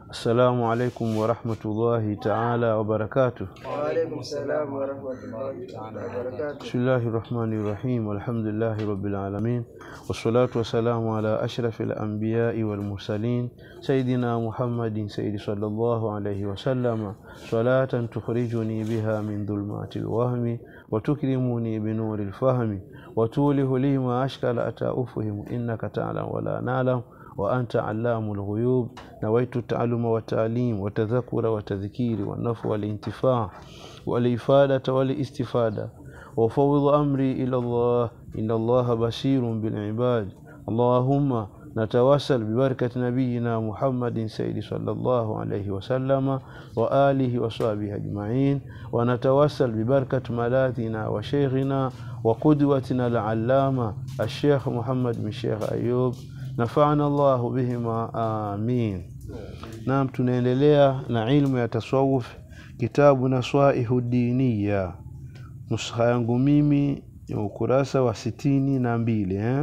السلام عليكم ورحمة الله تعالى وبركاته وعليكم السلام ورحمة الله تعالى وبركاته بسم الله الرحمن الرحيم والحمد لله رب العالمين والصلاة والسلام على أشرف الأنبياء والمرسلين سيدنا محمد سيد صلى الله عليه وسلم صلاة تخرجني بها من ظلمات الوهم وتكرمني بنور الفهم وتوله لي ما أشكل أتى أفهم إنك تعلم ولا نعلم وأنت علام الغيوب نويت التعلم والتعليم والتذكر والتذكير والنفع والانتفاع والإفادة والاستفادة وفوض أمري إلى الله إن الله بشير بالعباد اللهم نتوسل ببركة نبينا محمد سيد صلى الله عليه وسلم وآله وصحبه أجمعين ونتوسل ببركة ملاذنا وشيخنا وقدوتنا العلامة الشيخ محمد بن الشيخ أيوب nafana Allahu bihima amin. Naam, tunaendelea na ilmu ya tasawuf, kitabu Naswaihu Diniya, nuskha yangu mimi ya ukurasa wa sitini na mbili eh?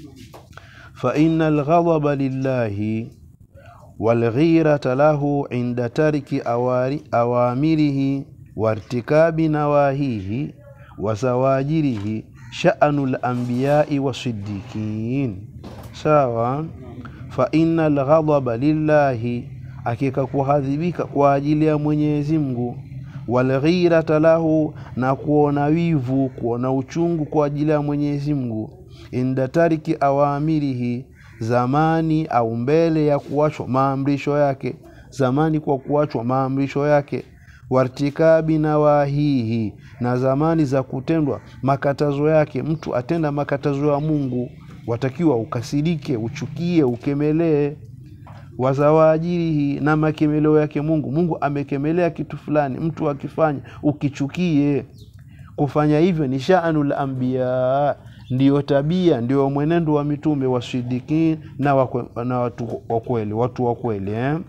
fa inna alghadaba lillahi walghirata lahu inda tarki awari, awamirihi wartikabi nawahihi wa zawajirihi sha'nu al-anbiya'i wasiddiqin sawa fa inna lghadaba lillahi akika kuhadhibika kwa ajili ya Mwenyezi Mungu walghirata lahu na kuona wivu kuona uchungu kwa ajili ya Mwenyezi Mungu inda tariki awamirihi zamani au mbele ya kuachwa maamrisho yake zamani kwa kuachwa maamrisho yake wartikabi nawahihi na zamani za kutendwa makatazo yake mtu atenda makatazo ya Mungu watakiwa ukasirike uchukie ukemelee wazawaajirihi na makemeleo yake Mungu Mungu amekemelea kitu fulani mtu akifanya ukichukie kufanya hivyo ni sha'anul anbiya ndiyo tabia ndio mwenendo wa mitume wasidikin na, wakwe, na watu wa kweli watu wa kweli eh?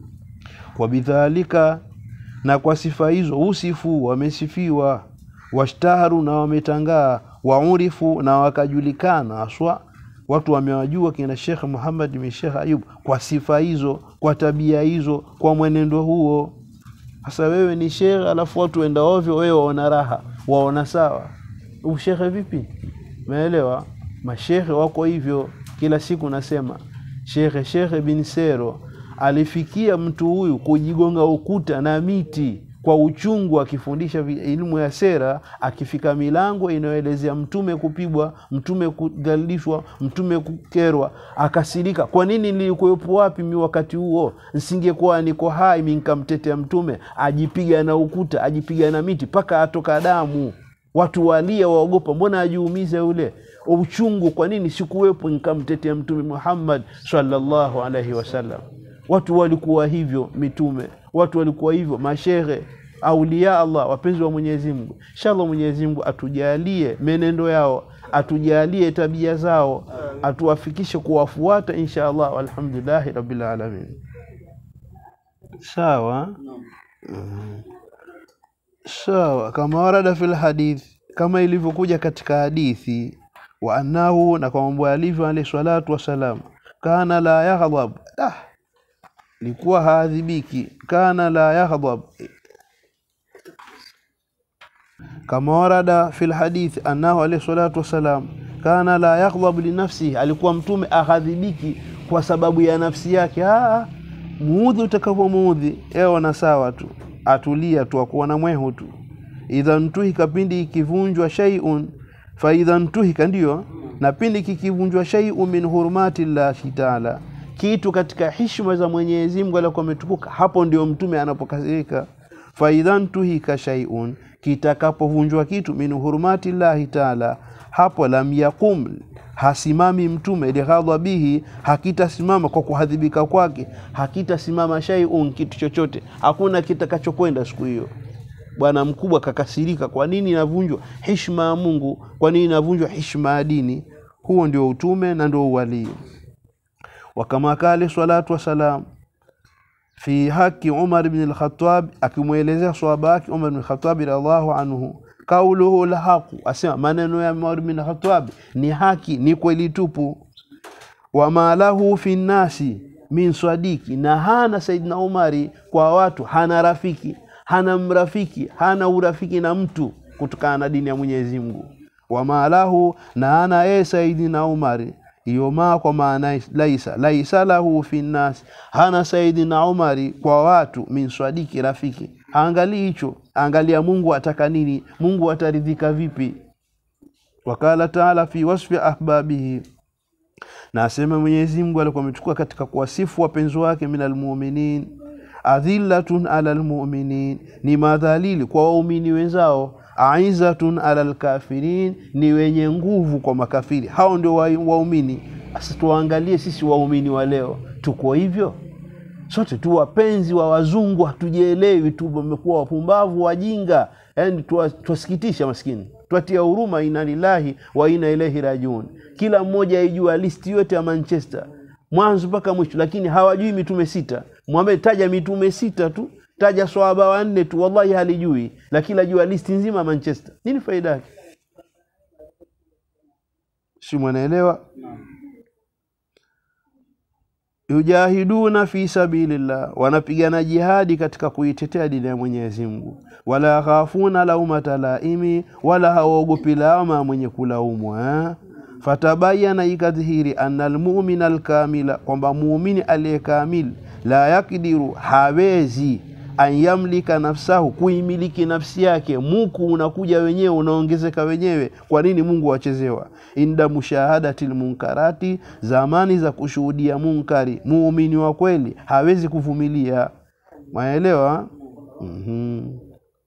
wabidhalika na kwa sifa hizo usifu wamesifiwa washtaharu na wametangaa waurifu na wakajulikana aswa watu wamewajua kina Sheikh Muhammad bin Sheikh Ayub kwa sifa hizo kwa tabia hizo kwa mwenendo huo sasa wewe ni sheikh alafu watu wenda ovyo wewe waona raha waona sawa ushekhe vipi umeelewa mashekhe wako hivyo kila siku nasema shekhe shekhe bin Sero alifikia mtu huyu kujigonga ukuta na miti kwa uchungu akifundisha elimu ya sera akifika milango inayoelezea mtume kupigwa mtume kudhalilishwa mtume kukerwa akasirika kwa nini nilikuwepo wapi mi wakati huo nsingekuwa niko hai mi nkamtetea mtume ajipiga na ukuta ajipiga na miti mpaka atoka damu watu walia waogopa mbona ajiumize yule uchungu kwa nini sikuwepo nkamtetea mtume muhammad sallallahu alaihi wasallam watu walikuwa hivyo mitume watu walikuwa hivyo mashehe aulia Allah wapenzi wa Mwenyezi Mungu inshallah Mwenyezi Mungu atujalie menendo yao atujalie tabia zao atuwafikishe kuwafuata insha Allah walhamdulillahi rabbil alamin sawa mm. sawa kama warada fil hadith kama ilivyokuja katika hadithi wa annahu na kwa mambo alivyo alayhi salatu wasalam kana la yaghdab ah likuwa haadhibiki kana la yaghdab kama warada fil hadithi annahu alayhi salatu wasalam kana la yaghdab li nafsihi alikuwa mtume ahadhibiki kwa sababu ya nafsi yake ah muudhi utakavyomuudhi ewe na sawa tu atulia tu akuwa na mwehu tu idha ntuhika pindi ikivunjwa shay'un fa idha ntuhika ndiyo na pindi kikivunjwa shay'un min hurumati llahi taala kitu katika hishma za Mwenyezi Mungu alikuwa ametukuka hapo ndio mtume anapokasirika fa idha ntuhika shay'un kitakapovunjwa kitu min hurumati llahi taala hapo lam yaqum hasimami mtume lighadhabihi hakitasimama kwa kuhadhibika kwake hakitasimama shay'un kitu chochote hakuna kitakachokwenda siku hiyo bwana mkubwa kakasirika kwa nini inavunjwa hishma ya Mungu kwa nini inavunjwa hishma ya dini huo ndio utume na ndio uwalii wakama kale salatu wasalam fi haki Umar ibn al-Khattab akimwelezea swahaba wake Umar ibn al-Khattab radhiallahu anhu kauluhu lhaqu asema maneno ya Umar ibn al-Khattab ni haki ni kweli tupu wama lahu fi nnasi min swadiki na hana saidina umari kwa watu hana rafiki hana mrafiki hana urafiki na mtu kutokana na dini ya mwenyezi mungu wamalahu na ana yeye saidina umari hiyo maa kwa maana laisa laisa lahu fi nnasi hana saidina umari kwa watu min swadiki rafiki haangalii hicho angalia mungu ataka nini mungu ataridhika vipi wakala taala fi wasfi ahbabihi na asema mwenyezi mungu alikuwa amechukua katika kuwasifu wapenzi wake min almuminin adhillatun ala lmuminin ni madhalili kwa waumini wenzao aizatun ala lkafirin ni wenye nguvu kwa makafiri hao ndio wa- waumini sasa tuwaangalie sisi waumini wa leo tuko hivyo sote tu wapenzi wa wazungu hatujielewi tu wamekuwa wapumbavu wajinga yani twasikitisha maskini twatia huruma ina lillahi wa ina ilaihi rajiun kila mmoja aijua listi yote ya manchester mwanzo mpaka mwisho lakini hawajui mitume sita mwambie taja mitume sita tu taja swahaba wanne tu wallahi halijui lakini ajua listi nzima ya manchester nini faida yake si mwanaelewa yujahiduna fi sabilillah, wanapigana jihadi katika kuitetea dini ya Mwenyezi Mungu. Wala khafuna laumata laimi, wala hawaogopi lawama mwenye kulaumwa eh? Fatabayana, ikadhihiri anna almumina alkamila, kwamba muumini aliyekamili la yakdiru, hawezi an yamlika nafsahu, kuimiliki nafsi yake. Muku unakuja wenyewe, unaongezeka wenyewe. Kwa nini Mungu wachezewa? inda mushahadati lmunkarati, zamani za kushuhudia munkari. Muumini wa kweli hawezi kuvumilia. Maelewa? mm-hmm.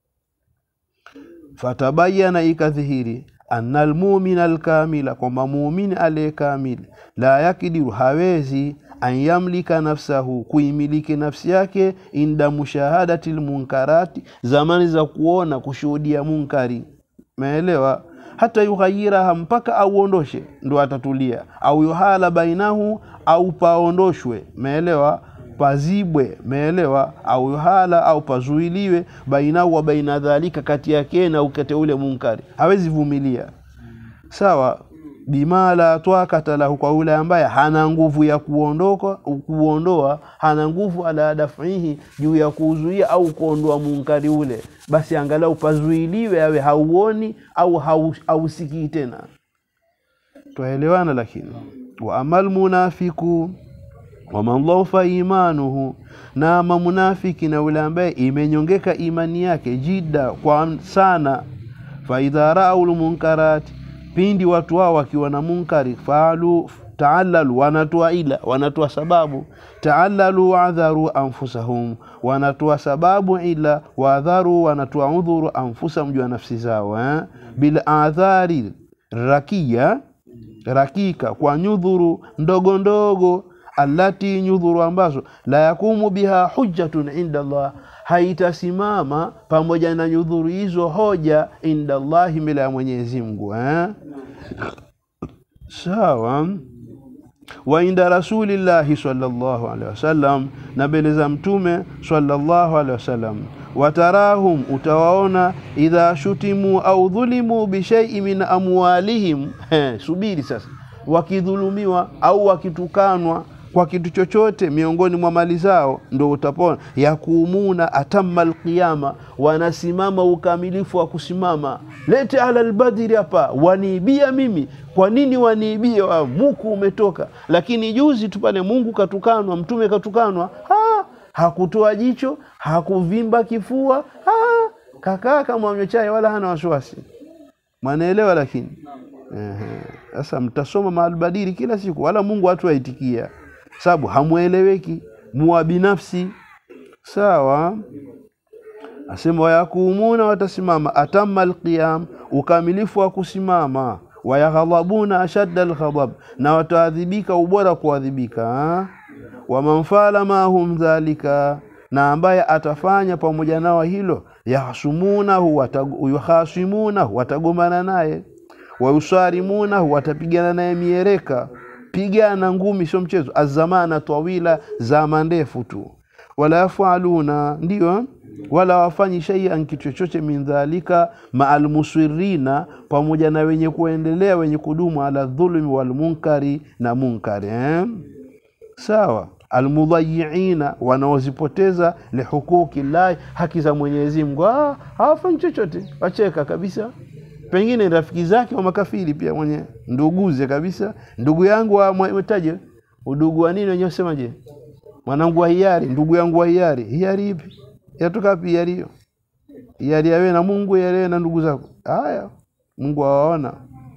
Fatabayana, ikadhihiri anna almumina alkamila, kwamba muumini aliyekamili la yakidiru, hawezi an yamlika nafsahu, kuimiliki nafsi yake, inda mushahadati lmunkarati, zamani za kuona kushuhudia munkari. Maelewa? hata yughayiraha, mpaka auondoshe, ndo atatulia. Au yuhala bainahu, au paondoshwe. Meelewa? Pazibwe. Meelewa? Au yuhala, au pazuiliwe, bainahu wa baina dhalika, kati yake na ukate ule munkari, hawezi vumilia. Sawa bima la twakata lahu, kwa yule ambaye hana nguvu ya kuondoka kuondoa, hana nguvu ala dafihi, juu ya kuuzuia au kuondoa munkari ule, basi angalau pazuiliwe, awe hauoni au hau- hausikii tena. Twaelewana? Lakini wa amal munafiku waman dhaufa imanuhu, na ama munafiki na yule ambaye imenyongeka imani yake jida kwa sana, faidha raau lmunkarati pindi watu hao wakiwa na munkari faalu taalalu, wanatoa ila, wanatoa sababu. Taalalu waadharu anfusahum, wanatoa sababu ila, waadharu, wanatoa udhuru anfusahum, juu ya nafsi zao eh? bil adhari rakia rakika, kwa nyudhuru ndogo ndogo allati nyudhuru ambazo la yakumu biha hujjatun inda Allah, haitasimama pamoja na nyudhuru hizo hoja inda Allahi, mbele ya Mwenyezi Mungu eh? Sawa. wa inda rasulillahi sallallahu alaihi wasallam, na mbele za mtume sallallahu alaihi wasallam. Watarahum, utawaona idha shutimu au dhulimu bishai min amwalihim. He, subiri sasa, wakidhulumiwa au wakitukanwa kwa kitu chochote miongoni mwa mali zao, ndo utapona yakumuna atamma alqiyama, wanasimama ukamilifu wa kusimama. Lete ala albadiri hapa, waniibia mimi. Kwa nini waniibia? Wa muku umetoka. Lakini juzi tu pale Mungu katukanwa, mtume katukanwa, ha, hakutoa jicho, hakuvimba kifua, ha, kakaa kama anywa chai, wala hana wasiwasi. Mwanaelewa? Lakini ehe, sasa mtasoma maalbadiri kila siku, wala Mungu hatu aitikia sababu hamweleweki, muwa binafsi. Sawa, asema wayakumuna, watasimama atamma alqiyam, ukamilifu wa kusimama. Wayaghadhabuna ashadda alghadab, na wataadhibika ubora kuadhibika. Wamanfala mahum dhalika, na ambaye atafanya pamoja nao hilo, yahsumunahu, watag- yuhasimunahu, watagombana naye, wayusarimunahu, watapigana naye miereka pigana ngumi, sio mchezo. Azamana tawila, zama ndefu tu. Wala yafaluna, ndio wala wafanyi shaian, kitu chochote, min dhalika maal musirina, pamoja na wenye kuendelea, wenye kudumu, ala dhulmi wal munkari, na munkari eh? Sawa. almudhayiina wanaozipoteza lihuquqi llahi haki za mwenyezi mungu ah, hawafanyi chochote wacheka kabisa pengine rafiki zake wa makafiri pia mwenye nduguze kabisa ndugu yangu wa mwetaje udugu wa nini wenyewe semaje mwanangu wa hiari ndugu yangu wa hiari hiari ipi yatoka wapi hiari hiyo hiari yawe na mungu hiari na ndugu zako haya mungu awaona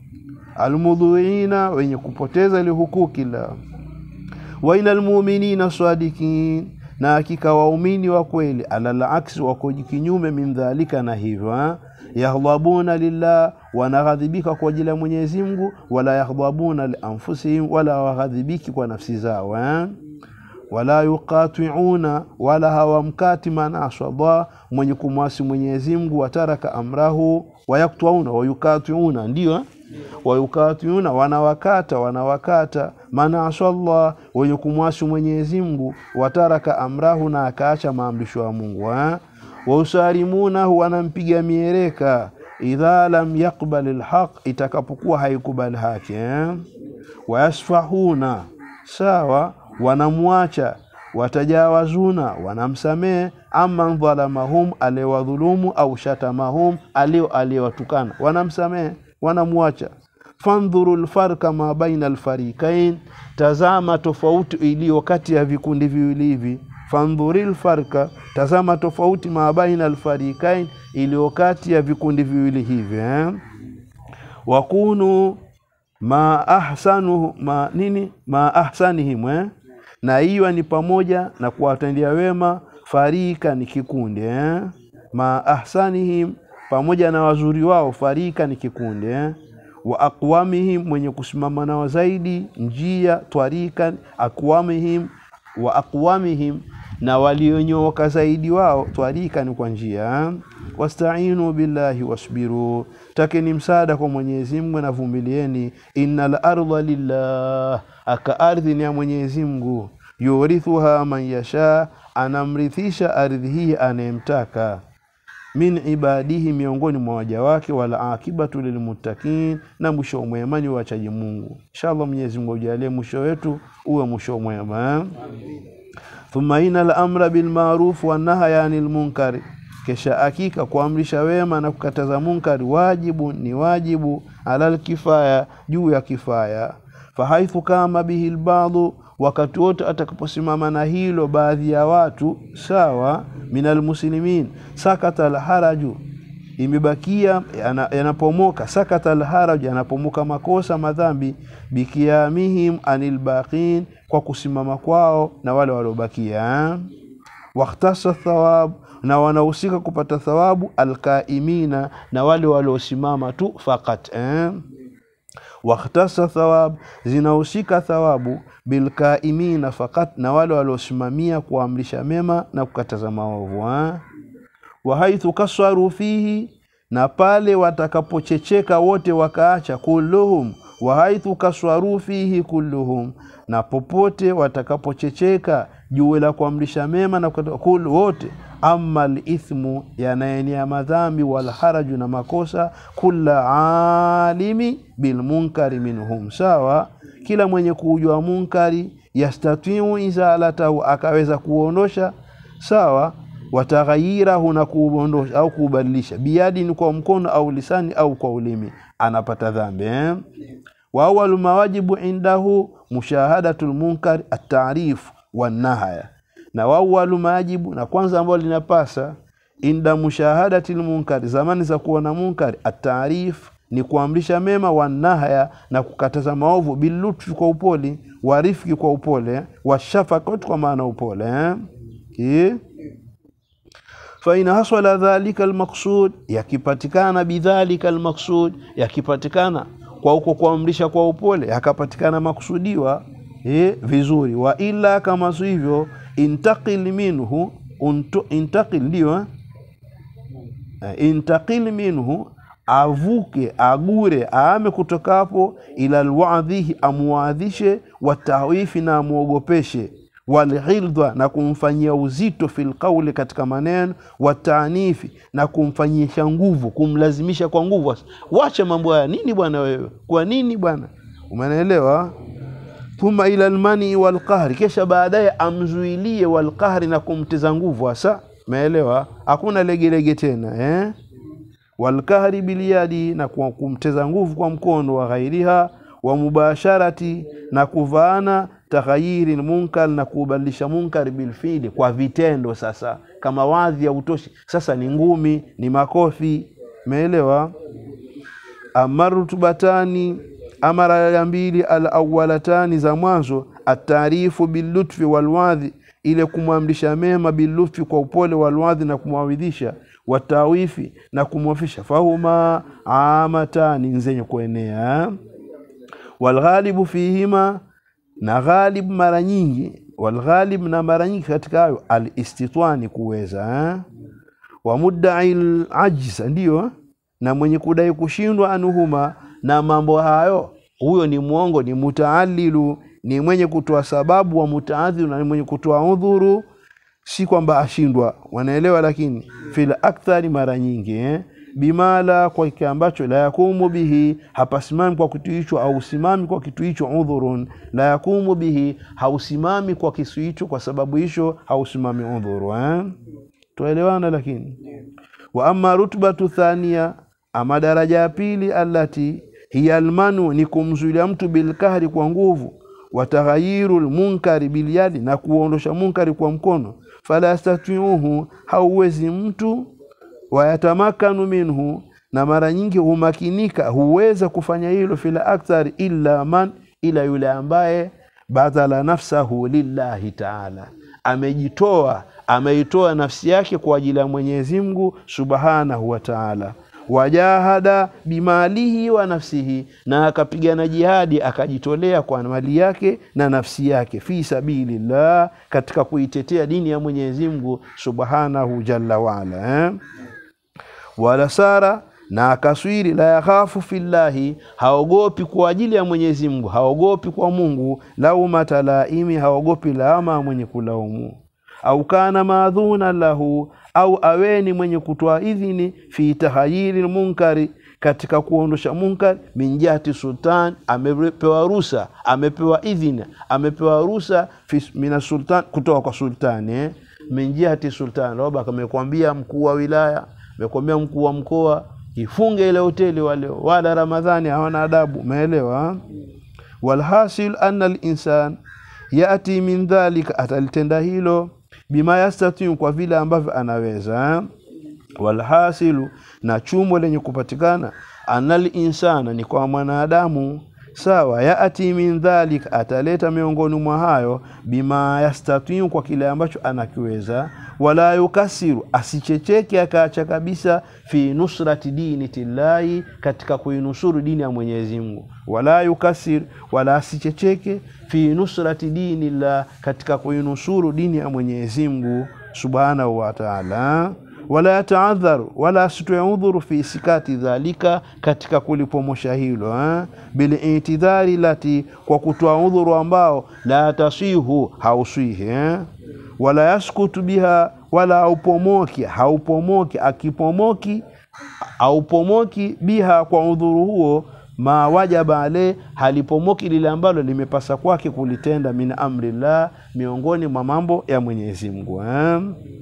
almudhuina wenye kupoteza ile hukuki la wa inal mu'minina sadikin na hakika waumini wa kweli alal aksi wako kinyume min dhalika na hivyo ha? yaghdhabuna lillah wanaghadhibika kwa ajili ya Mwenyezi Mungu wala yaghdhabuna li anfusihim wala waghadhibiki kwa nafsi zao ha? wala yuqati'una wala hawamkati man aswaba mwenye kumwasi Mwenyezi Mungu wataraka amrahu wayaktuuna wayukatiuna ndio eh? wayukatiuna wanawakata wanawakata man asallah wenye kumwasi Mwenyezi Mungu wataraka amrahu na akaacha maamrisho ya Mungu eh? wausalimunahu wanampiga miereka idha lam yaqbal alhaq itakapokuwa haikubali haki eh? wayasfahuna sawa wanamwacha watajawazuna wanamsamehe ama dhalamahum aliyewadhulumu au shatamahum alio aliyewatukana wanamsamehe wanamwacha fandhuru lfarka ma baina alfarikain tazama tofauti iliyo kati ya vikundi viwili hivi fandhuri lfarka tazama tofauti ma baina alfarikain iliyo kati ya vikundi viwili hivi eh? wakunu ma ahsanu ma nini ma ahsanihim eh? na hiyo ni pamoja na kuwatendea wema farika ni kikundi eh? ma ahsanihim pamoja na wazuri wao farika ni kikundi eh? wa aqwamihim mwenye kusimama nao zaidi njia twarika aqwamihim wa aqwamihim na walionyooka zaidi wao twarika ni kwa njia eh? wastainu billahi wasbiru takeni msaada kwa Mwenyezi Mungu na vumilieni innal ardha lillah aka ardhi ni ya Mwenyezi Mungu yurithuha man yasha anamrithisha ardhi hii anayemtaka min ibadihi miongoni mwa waja wake wala akibatu lilmuttaqin na mwisho mwema ni wachaji Mungu inshallah Mwenyezi Mungu ajalie mwisho wetu uwe mwisho mwema thumma inal amra bil ma'ruf wan nahya anil munkari kisha hakika kuamrisha wema na kukataza munkari wajibu ni wajibu alal kifaya juu ya kifaya fahaithu kama bihi lbadhu wakati wote atakaposimama na hilo baadhi ya watu sawa minal muslimin sakata alharaju imebakia yana- yanapomoka sakata alharaju yanapomoka makosa madhambi bikiamihim anil baqin kwa kusimama kwao na wale waliobakia wakhtasa thawab na wanahusika kupata thawabu alkaimina na wale waliosimama tu fakat eh? wakhtasa thawab zinahusika thawabu bilkaimina fakat na wale waliosimamia kuamrisha mema na kukataza maovu eh? wahaithu kaswaru fihi na pale watakapochecheka wote wakaacha kulluhum wahaithu kaswaru fihi kulluhum na popote watakapochecheka juu la kuamrisha mema na kukataza kul wote ama lithmu yanayenea madhambi walharaju na makosa kula alimi bilmunkari minhum sawa kila mwenye kuujua munkari yastatiu izalatahu akaweza kuondosha sawa wataghayirahu na kuondosha au kuubadilisha biyadin kwa mkono au lisani au kwa ulimi anapata dhambi eh? wa awalu mawajibu indahu mushahadatu lmunkari atarifu wanahaya na wawalu majibu na kwanza ambalo linapasa inda mushahadati lmunkari zamani za kuona munkari atarif ni kuamrisha mema wanahaya na kukataza maovu bilutfi kwa upole warifiki kwa upole washafakati kwa maana upole eh? Ki? fain hasala dhalika almaqsud yakipatikana bidhalika almaqsud yakipatikana kwa uko kuamrisha kwa upole yakapatikana makusudiwa eh, vizuri wa ila kama si hivyo intaqil minhu untu, intaqil ndio eh? Eh, intaqil minhu avuke agure aame kutokapo ila alwadhihi amuadhishe watahwifi na amuogopeshe walghildha na kumfanyia uzito fil qawli katika maneno wataanifi na kumfanyisha nguvu kumlazimisha kwa nguvu wacha mambo haya nini bwana wewe kwa nini bwana umeelewa thumma ila lmani walqahri, kisha baadaye amzuilie walqahri, na kumteza nguvu hasa. Umeelewa? Hakuna legelege tena eh? walqahri bilyadi, na kwa kumteza nguvu kwa mkono wa ghairiha, wa mubasharati, na kuvaana taghayiri munkar, na kubadilisha munkar bilfili, kwa vitendo. Sasa kama wadhi hautoshi, sasa ni ngumi, ni makofi. Umeelewa? ama rutubatani ama raya mbili alawalatani za mwanzo ataarifu bilutfi walwadhi ile kumwamrisha mema bilutfi kwa upole walwadhi na kumwawidhisha watawifi na kumwafisha fahuma amatani zenye kuenea walghalibu fihima na ghalib mara nyingi walghalib na mara nyingi katika hayo alistitwani kuweza eh? wa muddai lajz ndiyo na mwenye kudai kushindwa anuhuma na mambo hayo, huyo ni mwongo, ni mutaalilu, ni mwenye kutoa sababu wa mutaadhiru, na ni mwenye kutoa udhuru, si kwamba ashindwa. Wanaelewa? Lakini fil akthari, mara nyingi eh? bimala, kwa kile ambacho la yakumu bihi, hapasimami kwa kitu hicho, au simami kwa kitu hicho, udhurun, la yakumu bihi, hausimami kwa kitu hicho, kwa sababu hicho hausimami udhuru eh? Tuelewana? Lakini wa amma rutbatu thania ama daraja ya pili, allati hiya almanu, ni kumzuilia mtu bilkahri, kwa nguvu, wa taghayyiru lmunkari bilyadi, na kuondosha munkari kwa mkono. Fala yastatiuhu, hauwezi mtu, wayatamakanu minhu, na mara nyingi humakinika, huweza kufanya hilo, fila akthari, illa man, ila yule ambaye badhala nafsahu lillahi taala, amejitoa ameitoa nafsi yake kwa ajili ya Mwenyezi Mungu subhanahu wa taala wajahada bimalihi wa nafsihi, na akapigana jihadi akajitolea kwa mali yake na nafsi yake, fi sabilillah, katika kuitetea dini ya Mwenyezi Mungu subhanahu jalla waala eh? wala sara na akaswiri la yakhafu fillahi, haogopi kwa ajili ya Mwenyezi Mungu, haogopi kwa Mungu, laumata laimi, haogopi laama mwenye kulaumu au kana maadhuna lahu au aweni mwenye kutoa idhini fi tahayiri lmunkari, katika kuondosha munkari. Min jihati sultan, amepewa rusa, amepewa idhini, amepewa rusa mina sultan, kutoka kwa sultani eh? Min jihati sultan, labda amekwambia mkuu wa wilaya, amekwambia mkuu wa mkoa ifunge ile hoteli wale, wala Ramadhani hawana adabu. Umeelewa? walhasil anna linsan yati min dhalika, atalitenda hilo bima yastatiu, kwa vile ambavyo anaweza. Walhasilu, na chumo lenye kupatikana, anal insana, ni kwa mwanadamu sawa. Yati min dhalika, ataleta miongoni mwa hayo, bima yastatiu, kwa kile ambacho anakiweza. Wala yukasiru, asichecheke akaacha kabisa, fi nusrati dini tillahi, katika kuinusuru dini ya Mwenyezi Mungu. Wala yukasir, wala asichecheke fi nusrati dini llah, katika kuinusuru dini ya Mwenyezi Mungu subhanahu wa taala. Wala yataadharu, wala asitoe udhuru fi sikati dhalika, katika kulipomosha hilo eh? bilitidhari lati, kwa kutoa udhuru ambao la tasihu, hauswihi eh? wala yaskutu biha, wala haupomoki, haupomoki akipomoki, haupomoki biha, kwa udhuru huo ma wajaba ale, halipomoki lile ambalo limepasa kwake kulitenda, min amrillah, miongoni mwa mambo ya Mwenyezi Mungu eh?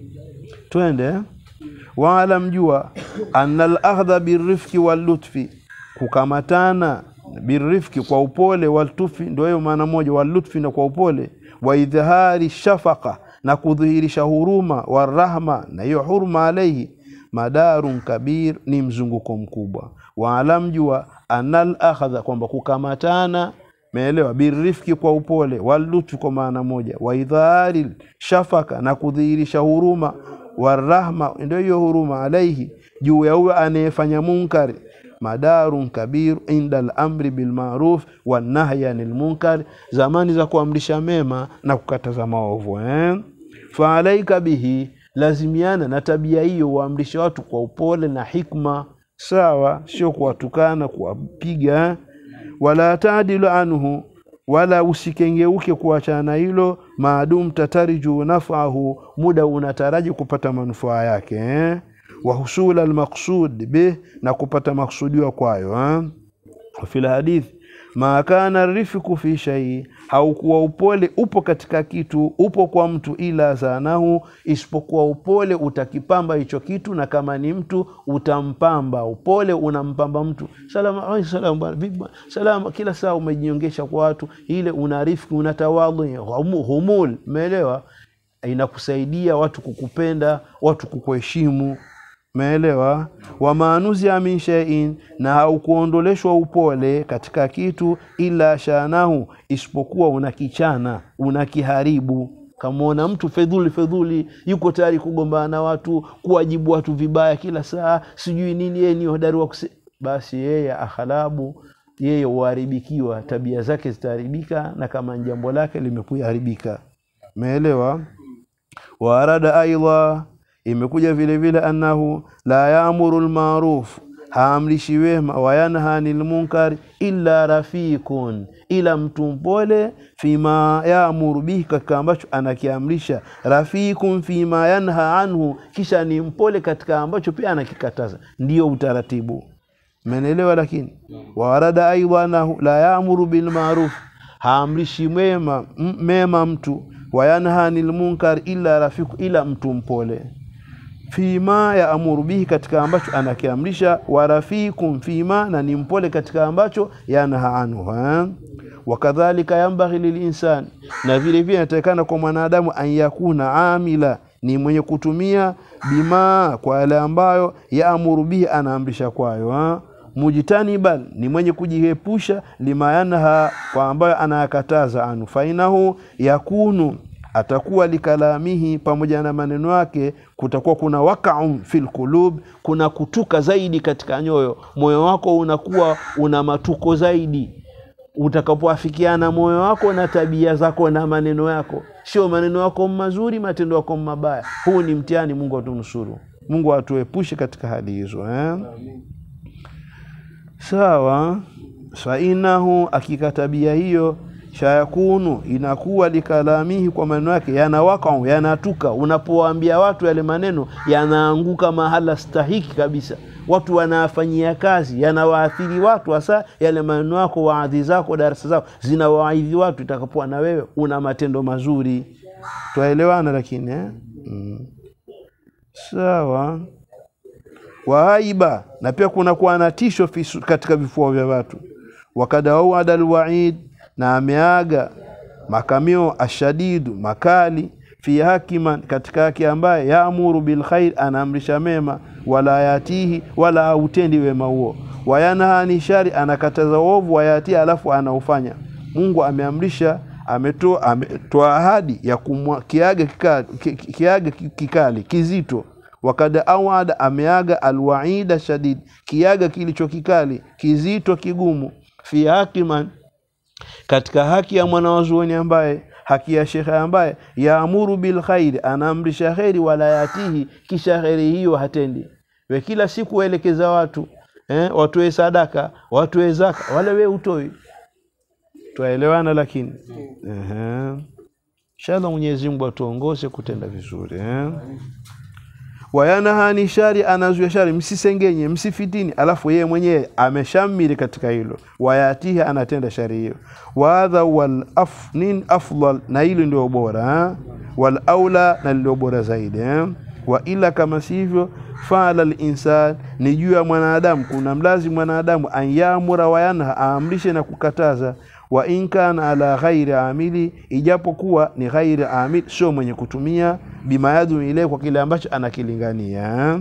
Twende wala mjua, anna al-akhdha birifki wallutfi, kukamatana birifki, kwa upole, waltufi, ndio hiyo maana moja, wallutfi na kwa upole, wa idhhari shafaqa, na kudhihirisha huruma, warahma, na hiyo huruma, alaihi madarun kabir, ni mzunguko mkubwa. Wala mjua anal akhadha, kwamba kukamatana meelewa, birifki kwa upole, walutfi kwa maana moja, wa idhari shafaka, na kudhihirisha huruma, warahma, ndio hiyo huruma, alaihi, juu ya huyo anayefanya munkari, madarun kabir inda al-amri bil ma'ruf wan nahyi anil munkar, zamani za kuamrisha mema na kukataza maovu eh? fa alaika bihi, lazimiana na tabia hiyo, uamrishe watu kwa upole na hikma sawa, sio kuwatukana, kuwapiga. Wala taadilu anhu, wala usikengeuke kuachana na hilo. Maadum tatariju nafahu, muda unataraji kupata manufaa yake eh? wa husula almaqsud bih, na kupata maksudiwa kwayo eh? fil hadith ma kana rifiku fi shai, haukuwa upole upo katika kitu, upo kwa mtu, ila zanahu, isipokuwa upole utakipamba hicho kitu, na kama ni mtu utampamba. Upole unampamba mtu, salama ai, salama bwana, vipi bwana, salama, kila saa umejiongesha kwa watu, ile una rifiki, una tawadhu, humu- humul, umeelewa? Inakusaidia watu kukupenda, watu kukuheshimu Umeelewa? wa maanuzia min shay'in, na haukuondoleshwa upole katika kitu, ila shanahu, isipokuwa unakichana unakiharibu. Kamwona mtu fedhuli fedhuli, yuko tayari kugombana na watu, kuwajibu watu vibaya kila saa, sijui nini, yeye ni hodari wa kuse... basi yeye akhalabu, yeye huharibikiwa, tabia zake zitaharibika, na kama ni jambo lake limekuharibika. Umeelewa? wa arada aidha imekuja vile vile annahu la yaamuru lmaruf haamrishi wema wayanha anil munkar illa rafikun ila mtu mpole fima yaamuru bihi katika ambacho anakiamrisha rafikun fima yanha anhu kisha ni mpole katika ambacho pia anakikataza ndiyo utaratibu menelewa lakini warada aidha annahu la yaamuru bilmaruf haamrishi mema, m- mema mtu wayanha anil munkar illa rafiku ila mtu mpole fima ya amuru bihi katika ambacho anakiamrisha warafikum fima na ni mpole katika ambacho yanha anhu ha? wakadhalika yambaghi lilinsan na vile vile inatakikana kwa mwanadamu an yakuna amila ni mwenye kutumia bima kwa yale ambayo yaamuru bihi anaamrisha kwayo ha? mujtaniban ni mwenye kujiepusha lima yanha kwa ambayo anayakataza anu fainahu yakunu atakuwa likalamihi pamoja na maneno yake kutakuwa kuna wakaum fil qulub kuna kutuka zaidi katika nyoyo moyo wako unakuwa una matuko zaidi utakapoafikiana moyo wako na tabia zako na maneno yako sio maneno yako mazuri matendo yako mabaya huu ni mtihani mungu atunusuru mungu atuepushe katika hali hizo eh? sawa fainahu akika tabia hiyo shayakunu inakuwa likalamihi kwa maneno yake yanawakau yanatuka unapowaambia watu yale maneno yanaanguka mahala stahiki kabisa watu wanafanyia kazi yanawaathiri watu hasa yale maneno yako waadhi zako darasa zako zinawaadhi watu itakapoa na wewe una matendo mazuri twaelewana lakini eh? mm. sawa wahaiba na pia kuna kuwa na tisho fisu- katika vifua vya watu wakada wauada alwaid na ameaga makamio ashadidu makali fi hakiman katika haki ambaye yaamuru bilkhair anaamrisha mema wala yatihi wala hautendi wema huo wayanha ani shari anakataza uovu wayatii alafu anaufanya mungu ameamrisha ametoa ametoa ahadi ya kumwa kiaga kikali, ki- ki- kiaga ki- kikali kizito wakad awada ameaga alwaida shadid kiaga kilicho kikali kizito kigumu fi hakiman katika haki ya mwanawazuoni ambaye haki ya shekhe ambaye yaamuru bilkhairi anaamrisha kheri wala yatihi kisha kheri hiyo hatendi we kila siku waelekeza watu eh, watoe sadaka watoe zaka wala we utoi twaelewana lakini Ehe. inshallah mwenyezi mungu atuongoze kutenda vizuri eh? wayanahani shari anazuia shari msisengenye msifitini alafu yeye mwenyewe ameshamiri katika hilo wayatihi anatenda shari hiyo wadha wal afnin afdal na hilo ndio bora eh? wal aula na ndio bora zaidi eh? wa ila kama sivyo faala linsan ni juu ya mwanadamu kuna mlazi mwanadamu an yamura wayanha aamrishe na kukataza wa in kana ala ghairi amili ijapokuwa ni ghairi amil sio mwenye kutumia bima yadu ile kwa kile ambacho anakilingania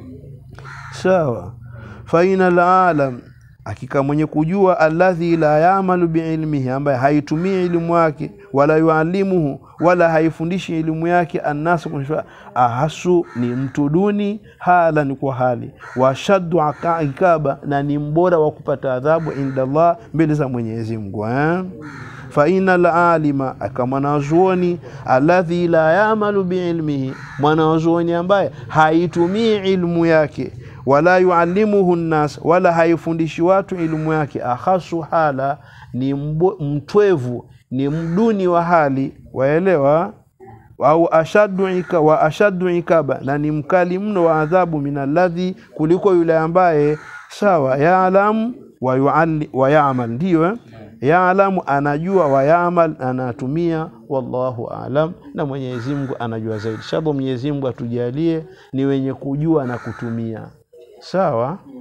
sawa faina alalam hakika mwenye kujua alladhi la yamalu biilmihi ambaye haitumii elimu yake wala yualimuhu wala haifundishi elimu yake annasu kunisha ahasu ni mtu duni hala ni kwa hali washaddu aka- ikaba na ni mbora wa kupata adhabu inda Allah mbele za Mwenyezi Mungu eh? faina lalima aka mwanazuoni alladhi la yamalu biilmihi mwanazuoni ambaye haitumii ilmu yake wala yuallimuhu nnas wala haifundishi watu ilmu yake akhasu hala ni mbo, mtwevu ni mduni wa hali waelewa au ashaddu ika, wa ashaddu ikaba na ni mkali mno wa adhabu min alladhi kuliko yule ambaye sawa yaalamu wa yualli- wa yamal ndiyo eh? yaalamu anajua, wayamal anatumia, wallahu alam, na Mwenyezi Mungu anajua zaidi. Inshallah Mwenyezi Mungu atujalie ni wenye kujua na kutumia. Sawa.